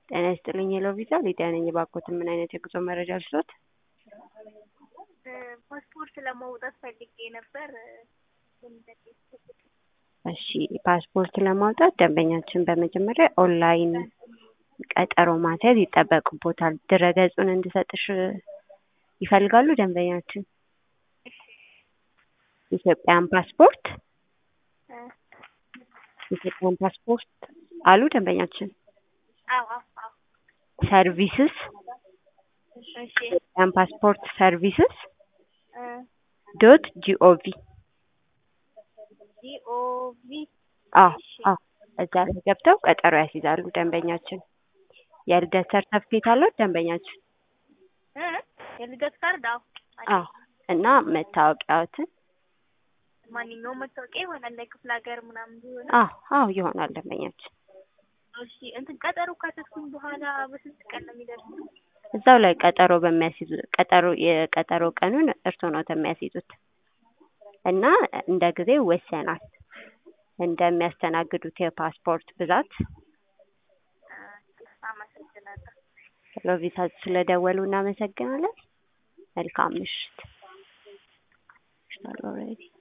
ጤና ይስጥልኝ ሄሎ ቪዛ ሊዲያ ነኝ። እባክዎትን ምን አይነት የጉዞ መረጃ ልስጥዎት? ፓስፖርት ለማውጣት ፈልጌ ነበር። እሺ ፓስፖርት ለማውጣት ደንበኛችን በመጀመሪያ ኦንላይን ቀጠሮ ማስያዝ ይጠበቅቦታል። ድረገጹን እንድሰጥሽ ይፈልጋሉ ደንበኛችን? ኢትዮጵያን ፓስፖርት ኢትዮጵያን ፓስፖርት አሉ ደንበኛችን? አዎ አዎ አዎ። ሰርቪስስ እሺ ኢትዮጵያን ፓስፖርት ሰርቪስስ እ ዶት ጂኦቪ ጂኦቪ አዎ አዎ እዛ ላይ ገብተው ቀጠሮ ያስይዛሉ ደንበኛችን። የልደት ሰርተፍኬት አለው ደንበኛችን? እ የልደት ካርድ አዎ አለኝ። አዎ እና መታወቂያዎትን ማንኛውም መታወቂያ ይሆናል ለክፍለ ሀገር ምናምን ቢሆን አዎ አዎ ይሆናል ደንበኛችን። እሺ እንትን ቀጠሮ ካሰብኩኝ በኋላ በስንት ቀን ነው የሚደርሰው? እዛው ላይ ቀጠሮ በሚያስይዙ ቀጠሮ የቀጠሮ ቀኑን እርስዎ ነው የሚያስይዙት እና እንደ ጊዜው ይወሰናል እንደሚያስተናግዱት የፓስፖርት ብዛት። አመሰግናለሁ። ሄሎ ቪዛ ስለደወሉ እናመሰግናለን። መልካም ምሽት። ኦልሬዲ